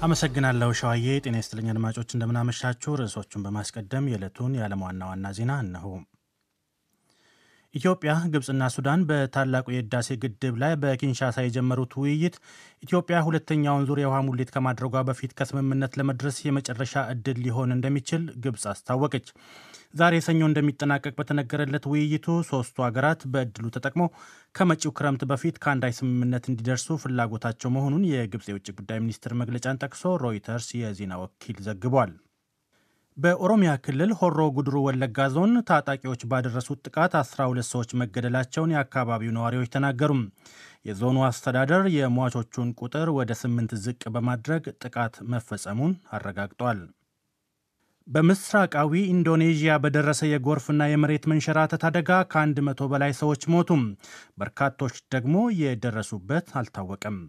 አመሰግናለሁ ሸዋዬ። ጤና ይስጥልኝ አድማጮች፣ እንደምናመሻችሁ። ርዕሶቹን በማስቀደም የዕለቱን የዓለም ዋና ዋና ዜና እነሆ። ኢትዮጵያ፣ ግብፅና ሱዳን በታላቁ የህዳሴ ግድብ ላይ በኪንሻሳ የጀመሩት ውይይት ኢትዮጵያ ሁለተኛውን ዙር የውሃ ሙሌት ከማድረጓ በፊት ከስምምነት ለመድረስ የመጨረሻ ዕድል ሊሆን እንደሚችል ግብፅ አስታወቀች። ዛሬ ሰኞ እንደሚጠናቀቅ በተነገረለት ውይይቱ ሶስቱ ሀገራት በዕድሉ ተጠቅመው ከመጪው ክረምት በፊት ከአንዳች ስምምነት እንዲደርሱ ፍላጎታቸው መሆኑን የግብፅ የውጭ ጉዳይ ሚኒስትር መግለጫን ጠቅሶ ሮይተርስ የዜና ወኪል ዘግቧል። በኦሮሚያ ክልል ሆሮ ጉድሩ ወለጋ ዞን ታጣቂዎች ባደረሱት ጥቃት 12 ሰዎች መገደላቸውን የአካባቢው ነዋሪዎች ተናገሩም። የዞኑ አስተዳደር የሟቾቹን ቁጥር ወደ ስምንት ዝቅ በማድረግ ጥቃት መፈጸሙን አረጋግጧል። በምስራቃዊ ኢንዶኔዥያ በደረሰ የጎርፍና የመሬት መንሸራተት አደጋ ከአንድ መቶ በላይ ሰዎች ሞቱም። በርካቶች ደግሞ የደረሱበት አልታወቀም።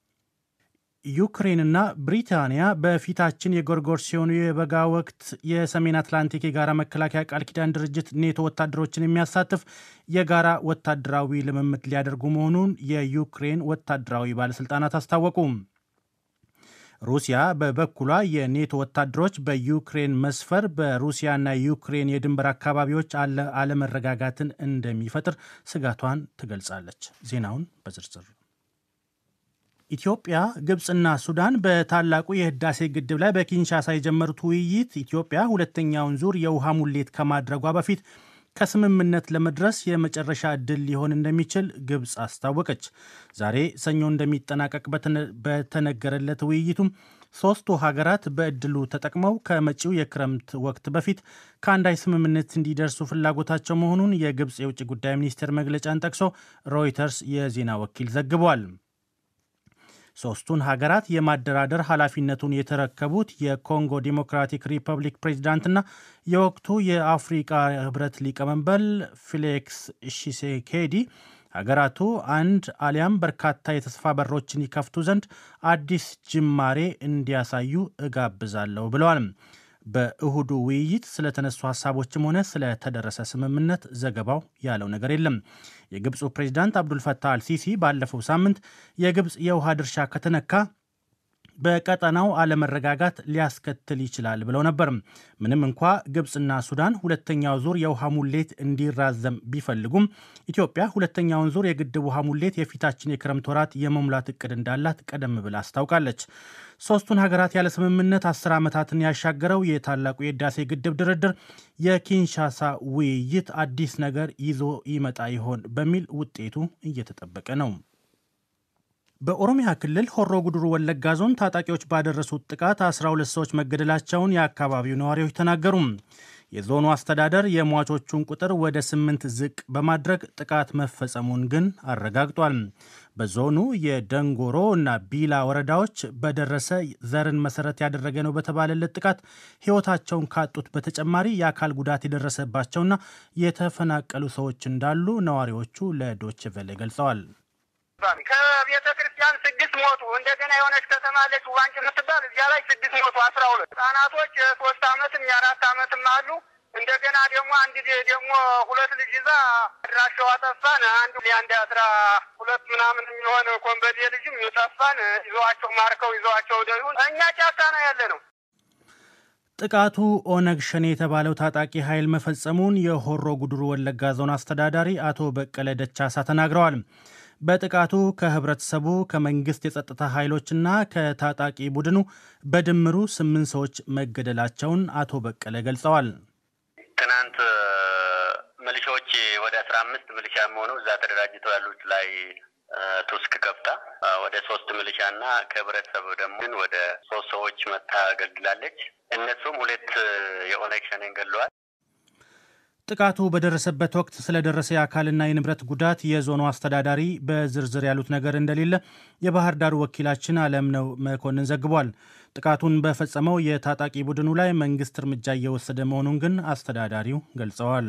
ዩክሬንና ብሪታንያ በፊታችን የጎርጎሮሳውያኑ የበጋ ወቅት የሰሜን አትላንቲክ የጋራ መከላከያ ቃል ኪዳን ድርጅት ኔቶ ወታደሮችን የሚያሳትፍ የጋራ ወታደራዊ ልምምድ ሊያደርጉ መሆኑን የዩክሬን ወታደራዊ ባለሥልጣናት አስታወቁ። ሩሲያ በበኩሏ የኔቶ ወታደሮች በዩክሬን መስፈር በሩሲያና ዩክሬን የድንበር አካባቢዎች አለመረጋጋትን እንደሚፈጥር ስጋቷን ትገልጻለች። ዜናውን በዝርዝር ኢትዮጵያ፣ ግብፅና ሱዳን በታላቁ የህዳሴ ግድብ ላይ በኪንሻሳ የጀመሩት ውይይት ኢትዮጵያ ሁለተኛውን ዙር የውሃ ሙሌት ከማድረጓ በፊት ከስምምነት ለመድረስ የመጨረሻ ዕድል ሊሆን እንደሚችል ግብፅ አስታወቀች። ዛሬ ሰኞ እንደሚጠናቀቅ በተነገረለት ውይይቱም ሶስቱ ሀገራት በዕድሉ ተጠቅመው ከመጪው የክረምት ወቅት በፊት ከአንዳች ስምምነት እንዲደርሱ ፍላጎታቸው መሆኑን የግብፅ የውጭ ጉዳይ ሚኒስቴር መግለጫን ጠቅሶ ሮይተርስ የዜና ወኪል ዘግቧል። ሶስቱን ሀገራት የማደራደር ኃላፊነቱን የተረከቡት የኮንጎ ዲሞክራቲክ ሪፐብሊክ ፕሬዚዳንትና የወቅቱ የአፍሪቃ ህብረት ሊቀመንበር ፌሊክስ ሺሴኬዲ ሀገራቱ አንድ አሊያም በርካታ የተስፋ በሮችን ይከፍቱ ዘንድ አዲስ ጅማሬ እንዲያሳዩ እጋብዛለሁ ብለዋል። በእሁዱ ውይይት ስለተነሱ ሀሳቦችም ሆነ ስለተደረሰ ስምምነት ዘገባው ያለው ነገር የለም። የግብፁ ፕሬዚዳንት አብዱልፈታህ አልሲሲ ባለፈው ሳምንት የግብፅ የውሃ ድርሻ ከተነካ በቀጠናው አለመረጋጋት ሊያስከትል ይችላል ብለው ነበር። ምንም እንኳ ግብፅና ሱዳን ሁለተኛው ዙር የውሃ ሙሌት እንዲራዘም ቢፈልጉም ኢትዮጵያ ሁለተኛውን ዙር የግድብ ውሃ ሙሌት የፊታችን የክረምት ወራት የመሙላት እቅድ እንዳላት ቀደም ብላ አስታውቃለች። ሶስቱን ሀገራት ያለ ስምምነት አስር ዓመታትን ያሻገረው የታላቁ የህዳሴ ግድብ ድርድር የኪንሻሳ ውይይት አዲስ ነገር ይዞ ይመጣ ይሆን በሚል ውጤቱ እየተጠበቀ ነው። በኦሮሚያ ክልል ሆሮ ጉድሩ ወለጋ ዞን ታጣቂዎች ባደረሱት ጥቃት 12 ሰዎች መገደላቸውን የአካባቢው ነዋሪዎች ተናገሩ። የዞኑ አስተዳደር የሟቾቹን ቁጥር ወደ ስምንት ዝቅ በማድረግ ጥቃት መፈጸሙን ግን አረጋግጧል። በዞኑ የደንጎሮ እና ቢላ ወረዳዎች በደረሰ ዘርን መሰረት ያደረገ ነው በተባለለት ጥቃት ሕይወታቸውን ካጡት በተጨማሪ የአካል ጉዳት የደረሰባቸውና የተፈናቀሉ ሰዎች እንዳሉ ነዋሪዎቹ ለዶች ቬለ ገልጸዋል። ከቤተ ክርስቲያን ስድስት ሞቱ። እንደገና የሆነች ከተማ አለች ዋንጭ የምትባል እዚያ ላይ ስድስት ሞቱ። አስራ ሁለት ህጻናቶች የሶስት አመትም የአራት አመትም አሉ። እንደገና ደግሞ አንድ ደግሞ ሁለት ልጅ ይዛ አድራሻዋ ጠፋን። አንዱ የአንድ አስራ ሁለት ምናምን የሚሆን ኮንበዴ ልጅም ጠፋን። ይዘዋቸው ማርከው ይዘዋቸው ደ እኛ ጫካ ነው ያለ ነው። ጥቃቱ ኦነግ ሸኔ የተባለው ታጣቂ ኃይል መፈጸሙን የሆሮ ጉድሩ ወለጋ ዞን አስተዳዳሪ አቶ በቀለ ደቻሳ ተናግረዋል። በጥቃቱ ከህብረተሰቡ ከመንግስት የጸጥታ ኃይሎችና ከታጣቂ ቡድኑ በድምሩ ስምንት ሰዎች መገደላቸውን አቶ በቀለ ገልጸዋል። ትናንት ሚሊሻዎች ወደ አስራ አምስት ሚሊሻ የሚሆኑ እዛ ተደራጅተው ያሉት ላይ ቱስክ ከፍታ ወደ ሶስት ሚሊሻ እና ከህብረተሰቡ ደግሞ ወደ ሶስት ሰዎች መታ ገድላለች። እነሱም ሁለት የኦነግ ሸኔን ገድለዋል። ጥቃቱ በደረሰበት ወቅት ስለደረሰ የአካልና የንብረት ጉዳት የዞኑ አስተዳዳሪ በዝርዝር ያሉት ነገር እንደሌለ የባህር ዳሩ ወኪላችን አለምነው መኮንን ዘግቧል። ጥቃቱን በፈጸመው የታጣቂ ቡድኑ ላይ መንግስት እርምጃ እየወሰደ መሆኑን ግን አስተዳዳሪው ገልጸዋል።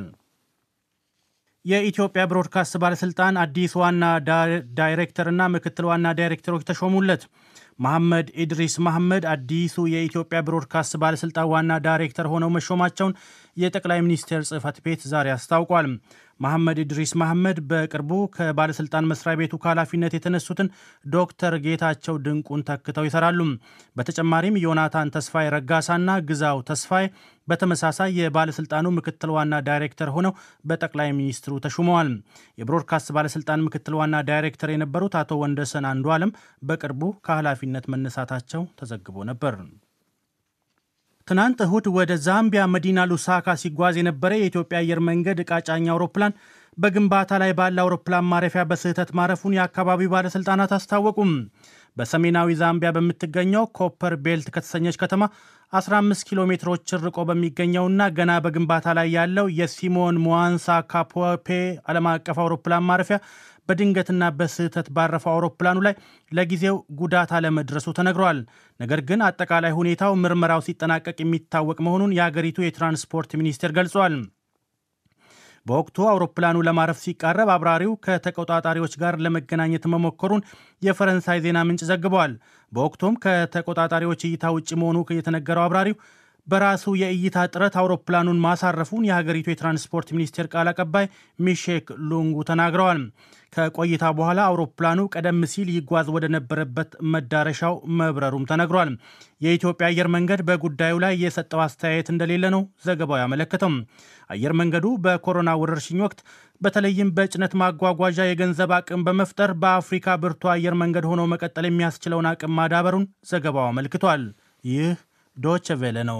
የኢትዮጵያ ብሮድካስት ባለስልጣን አዲስ ዋና ዳይሬክተርና ምክትል ዋና ዳይሬክተሮች ተሾሙለት። መሐመድ ኢድሪስ መሐመድ አዲሱ የኢትዮጵያ ብሮድካስት ባለስልጣን ዋና ዳይሬክተር ሆነው መሾማቸውን የጠቅላይ ሚኒስቴር ጽህፈት ቤት ዛሬ አስታውቋል። መሐመድ ኢድሪስ መሐመድ በቅርቡ ከባለስልጣን መስሪያ ቤቱ ከኃላፊነት የተነሱትን ዶክተር ጌታቸው ድንቁን ተክተው ይሰራሉ። በተጨማሪም ዮናታን ተስፋይ ረጋሳና ግዛው ተስፋይ በተመሳሳይ የባለስልጣኑ ምክትል ዋና ዳይሬክተር ሆነው በጠቅላይ ሚኒስትሩ ተሹመዋል። የብሮድካስት ባለስልጣን ምክትል ዋና ዳይሬክተር የነበሩት አቶ ወንደሰን አንዱ ዓለም በቅርቡ ከኃላፊነት መነሳታቸው ተዘግቦ ነበር። ትናንት እሁድ ወደ ዛምቢያ መዲና ሉሳካ ሲጓዝ የነበረ የኢትዮጵያ አየር መንገድ ዕቃ ጫኝ አውሮፕላን በግንባታ ላይ ባለ አውሮፕላን ማረፊያ በስህተት ማረፉን የአካባቢው ባለሥልጣናት አስታወቁም። በሰሜናዊ ዛምቢያ በምትገኘው ኮፐር ቤልት ከተሰኘች ከተማ 15 ኪሎ ሜትሮች ርቆ በሚገኘውና ገና በግንባታ ላይ ያለው የሲሞን ሙዋንሳ ካፖፔ ዓለም አቀፍ አውሮፕላን ማረፊያ በድንገትና በስህተት ባረፈው አውሮፕላኑ ላይ ለጊዜው ጉዳት አለመድረሱ ተነግሯል። ነገር ግን አጠቃላይ ሁኔታው ምርመራው ሲጠናቀቅ የሚታወቅ መሆኑን የአገሪቱ የትራንስፖርት ሚኒስቴር ገልጿል። በወቅቱ አውሮፕላኑ ለማረፍ ሲቃረብ አብራሪው ከተቆጣጣሪዎች ጋር ለመገናኘት መሞከሩን የፈረንሳይ ዜና ምንጭ ዘግበዋል። በወቅቱም ከተቆጣጣሪዎች እይታ ውጭ መሆኑ የተነገረው አብራሪው በራሱ የእይታ ጥረት አውሮፕላኑን ማሳረፉን የሀገሪቱ የትራንስፖርት ሚኒስቴር ቃል አቀባይ ሚሼክ ሉንጉ ተናግረዋል። ከቆይታ በኋላ አውሮፕላኑ ቀደም ሲል ይጓዝ ወደ ነበረበት መዳረሻው መብረሩም ተነግሯል። የኢትዮጵያ አየር መንገድ በጉዳዩ ላይ የሰጠው አስተያየት እንደሌለ ነው ዘገባው ያመለከተው። አየር መንገዱ በኮሮና ወረርሽኝ ወቅት በተለይም በጭነት ማጓጓዣ የገንዘብ አቅም በመፍጠር በአፍሪካ ብርቱ አየር መንገድ ሆኖ መቀጠል የሚያስችለውን አቅም ማዳበሩን ዘገባው አመልክቷል። ይህ ዶች ቬለ ነው።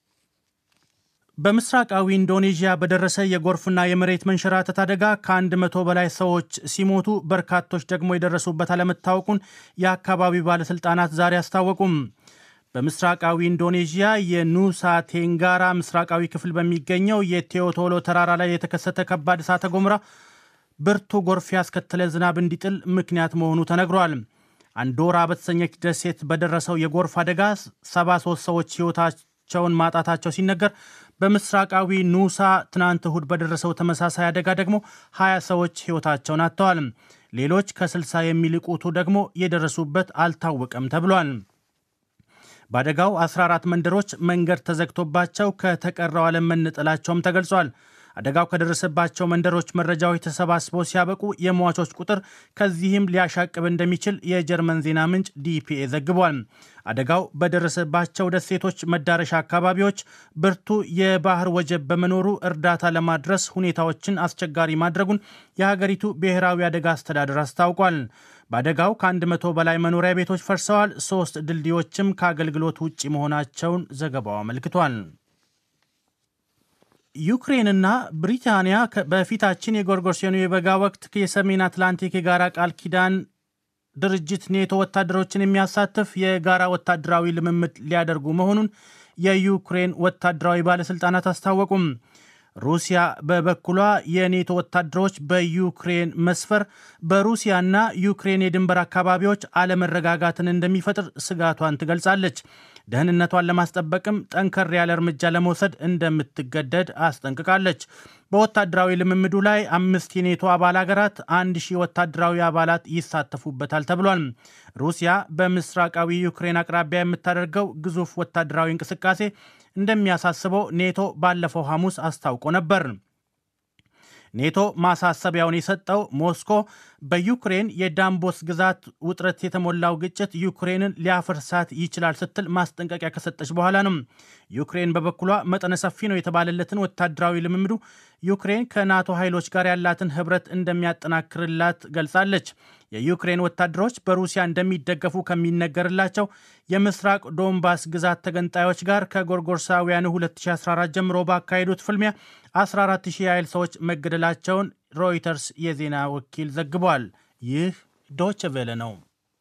በምስራቃዊ ኢንዶኔዥያ በደረሰ የጎርፍና የመሬት መንሸራተት አደጋ ከአንድ መቶ በላይ ሰዎች ሲሞቱ በርካቶች ደግሞ የደረሱበት አለመታወቁን የአካባቢው ባለሥልጣናት ዛሬ አስታወቁም። በምስራቃዊ ኢንዶኔዥያ የኑሳ ቴንጋራ ምስራቃዊ ክፍል በሚገኘው የቴዎቶሎ ተራራ ላይ የተከሰተ ከባድ እሳተ ገሞራ ብርቱ ጎርፍ ያስከተለ ዝናብ እንዲጥል ምክንያት መሆኑ ተነግሯል። አንዶራ በተሰኘች ደሴት በደረሰው የጎርፍ አደጋ 73 ሰዎች ሕይወታቸውን ማጣታቸው ሲነገር በምስራቃዊ ኑሳ ትናንት እሁድ በደረሰው ተመሳሳይ አደጋ ደግሞ 20 ሰዎች ሕይወታቸውን አጥተዋል። ሌሎች ከ60 የሚልቁቱ ደግሞ የደረሱበት አልታወቀም ተብሏል። በአደጋው 14 መንደሮች መንገድ ተዘግቶባቸው ከተቀረው ዓለም መነጠላቸውም ተገልጿል። አደጋው ከደረሰባቸው መንደሮች መረጃዎች ተሰባስበው ሲያበቁ የሟቾች ቁጥር ከዚህም ሊያሻቅብ እንደሚችል የጀርመን ዜና ምንጭ ዲፒኤ ዘግቧል። አደጋው በደረሰባቸው ደሴቶች መዳረሻ አካባቢዎች ብርቱ የባህር ወጀብ በመኖሩ እርዳታ ለማድረስ ሁኔታዎችን አስቸጋሪ ማድረጉን የሀገሪቱ ብሔራዊ አደጋ አስተዳደር አስታውቋል። በአደጋው ከአንድ መቶ በላይ መኖሪያ ቤቶች ፈርሰዋል። ሶስት ድልድዮችም ከአገልግሎት ውጭ መሆናቸውን ዘገባው አመልክቷል። ዩክሬንና ብሪታንያ በፊታችን የጎርጎርሲያኑ የበጋ ወቅት የሰሜን አትላንቲክ የጋራ ቃል ኪዳን ድርጅት ኔቶ ወታደሮችን የሚያሳትፍ የጋራ ወታደራዊ ልምምድ ሊያደርጉ መሆኑን የዩክሬን ወታደራዊ ባለሥልጣናት አስታወቁም። ሩሲያ በበኩሏ የኔቶ ወታደሮች በዩክሬን መስፈር በሩሲያና ዩክሬን የድንበር አካባቢዎች አለመረጋጋትን እንደሚፈጥር ስጋቷን ትገልጻለች። ደህንነቷን ለማስጠበቅም ጠንከር ያለ እርምጃ ለመውሰድ እንደምትገደድ አስጠንቅቃለች። በወታደራዊ ልምምዱ ላይ አምስት የኔቶ አባል ሀገራት አንድ ሺህ ወታደራዊ አባላት ይሳተፉበታል ተብሏል። ሩሲያ በምስራቃዊ ዩክሬን አቅራቢያ የምታደርገው ግዙፍ ወታደራዊ እንቅስቃሴ እንደሚያሳስበው ኔቶ ባለፈው ሐሙስ አስታውቆ ነበር። ኔቶ ማሳሰቢያውን የሰጠው ሞስኮ በዩክሬን የዳንቦስ ግዛት ውጥረት የተሞላው ግጭት ዩክሬንን ሊያፈርሳት ይችላል ስትል ማስጠንቀቂያ ከሰጠች በኋላ ነው። ዩክሬን በበኩሏ መጠነ ሰፊ ነው የተባለለትን ወታደራዊ ልምምዱ ዩክሬን ከናቶ ኃይሎች ጋር ያላትን ሕብረት እንደሚያጠናክርላት ገልጻለች። የዩክሬን ወታደሮች በሩሲያ እንደሚደገፉ ከሚነገርላቸው የምስራቅ ዶንባስ ግዛት ተገንጣዮች ጋር ከጎርጎርሳውያኑ 2014 ጀምሮ ባካሄዱት ፍልሚያ 14000 ያህል ሰዎች መገደላቸውን ሮይተርስ የዜና ወኪል ዘግቧል። ይህ ዶች ቬለ ነው።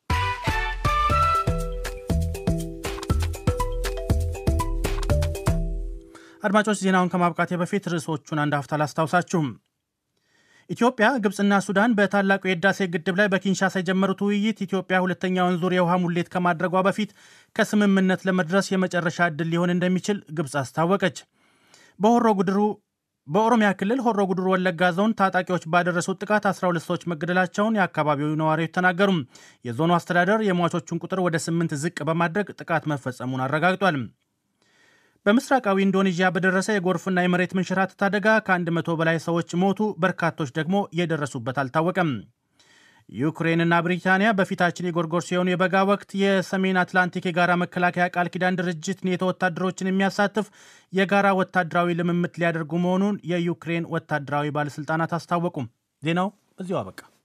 አድማጮች ዜናውን ከማብቃቴ በፊት ርዕሶቹን አንድ ሀፍታ ላስታውሳችሁም። ኢትዮጵያ፣ ግብፅና ሱዳን በታላቁ የህዳሴ ግድብ ላይ በኪንሻሳ የጀመሩት ውይይት ኢትዮጵያ ሁለተኛውን ዙር የውሃ ሙሌት ከማድረጓ በፊት ከስምምነት ለመድረስ የመጨረሻ ዕድል ሊሆን እንደሚችል ግብፅ አስታወቀች። በሆሮ ጉድሩ በኦሮሚያ ክልል ሆሮ ጉዱሩ ወለጋ ዞን ታጣቂዎች ባደረሱት ጥቃት 12 ሰዎች መገደላቸውን የአካባቢው ነዋሪዎች ተናገሩ። የዞኑ አስተዳደር የሟቾቹን ቁጥር ወደ ስምንት ዝቅ በማድረግ ጥቃት መፈጸሙን አረጋግጧል። በምስራቃዊ ኢንዶኔዥያ በደረሰ የጎርፍና የመሬት መንሸራተት አደጋ ከ100 በላይ ሰዎች ሞቱ፣ በርካቶች ደግሞ የደረሱበት አልታወቀም። ዩክሬንና ብሪታንያ በፊታችን የጎርጎሮሳውያኑ የበጋ ወቅት የሰሜን አትላንቲክ የጋራ መከላከያ ቃል ኪዳን ድርጅት ኔቶ ወታደሮችን የሚያሳትፍ የጋራ ወታደራዊ ልምምድ ሊያደርጉ መሆኑን የዩክሬን ወታደራዊ ባለሥልጣናት አስታወቁም። ዜናው እዚሁ አበቃ።